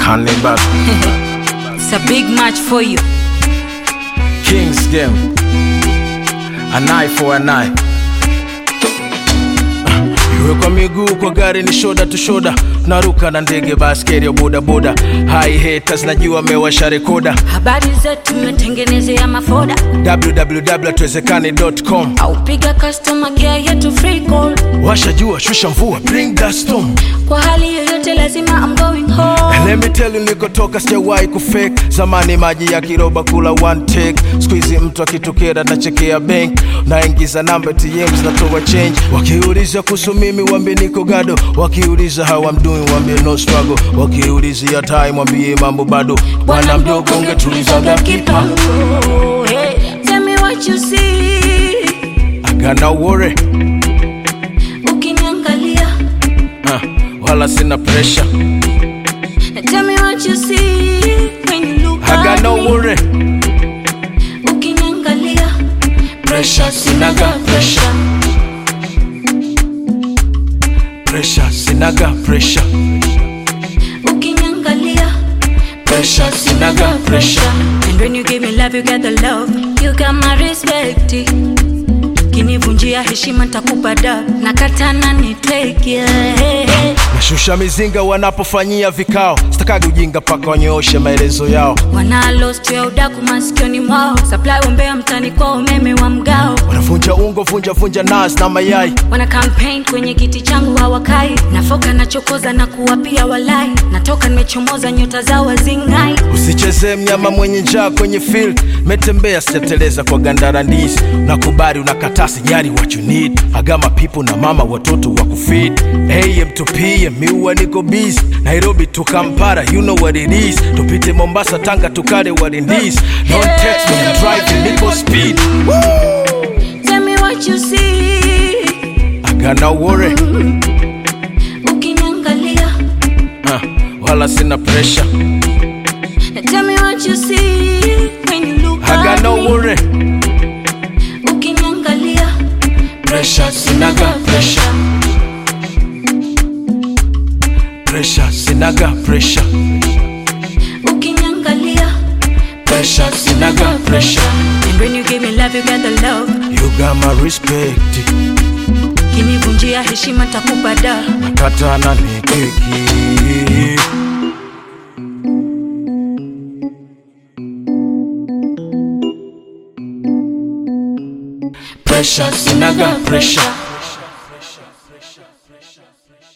Cannibal It's a big match for you. Kings game An eye for an eye Iwe kwa miguu kwa gari ni shoda tu shoda naruka na ndege baskeri ya bodaboda hai haters najua mewasha rekoda Habari zetu mmetengenezea mafoda www.tuwezekane.com au piga customer care yetu free call. washa jua shusha mvua bring that storm Kwa hali yoyote lazima I'm going home. And let me tell you nilikotoka sijawahi kufake zamani maji ya kiroba kula one take squeezy mtu akitokea nachekea bank naingiza namba ATM zinatoa change wakiuliza kuhusu mimi wambie niko gado wakiuliza how I'm doing wambie no struggle wakiulizia time wambie mambo bado bwana mdogo ungetulizaga kipa kipango. Hey, tell me what you see. I got no worry Ukiniangalia. uh, wala sina pressure Tell me what you see when you look I got at no me. worry Ukiniangalia. Pressure, sinaga pressure. pressure sinaga pressure Ukiniangalia. pressure sinaga pressure And when you give me love, you get the love. You got my respect. Kinivunjia heshima nitakupa da. Nakatana ni take yeah. nashusha mizinga wanapofanyia vikao sitakagi ujinga paka wanyooshe maelezo yao Wana lost ya udaku masikioni mwao. Supply umbea mtani kwa umeme wa mgao. wanavunja ungo vunja vunja nas na mayai Wana campaign kwenye kiti changu hawakai. Nafoka nachokoza na kuwapia walai. Natoka nimechomoza nyota zao wazingai. usichezee mnyama mwenye njaa kwenye field metembea sijateleza kwa gandara ndizi nakubali unakataa sijari what you need agama pipo na mama watoto wa kufid am to pm miua niko busy nairobi to kampara you know what it is tupite mombasa tanga tukale what it is don't text me I'm driving niko speed Tell me what you see. I got no worry Ukiniangalia. uh, wala sina pressure Tell me what you see when you look I got at no me. worry Ukiniangalia. pressure sinaga pressure pressure sinaga pressure Ukiniangalia. pressure sinaga pressure And when you give me love, you get the love. you got my respect Kinivunjia heshima takupa da. nakatana ni keki pressure sinaga pressure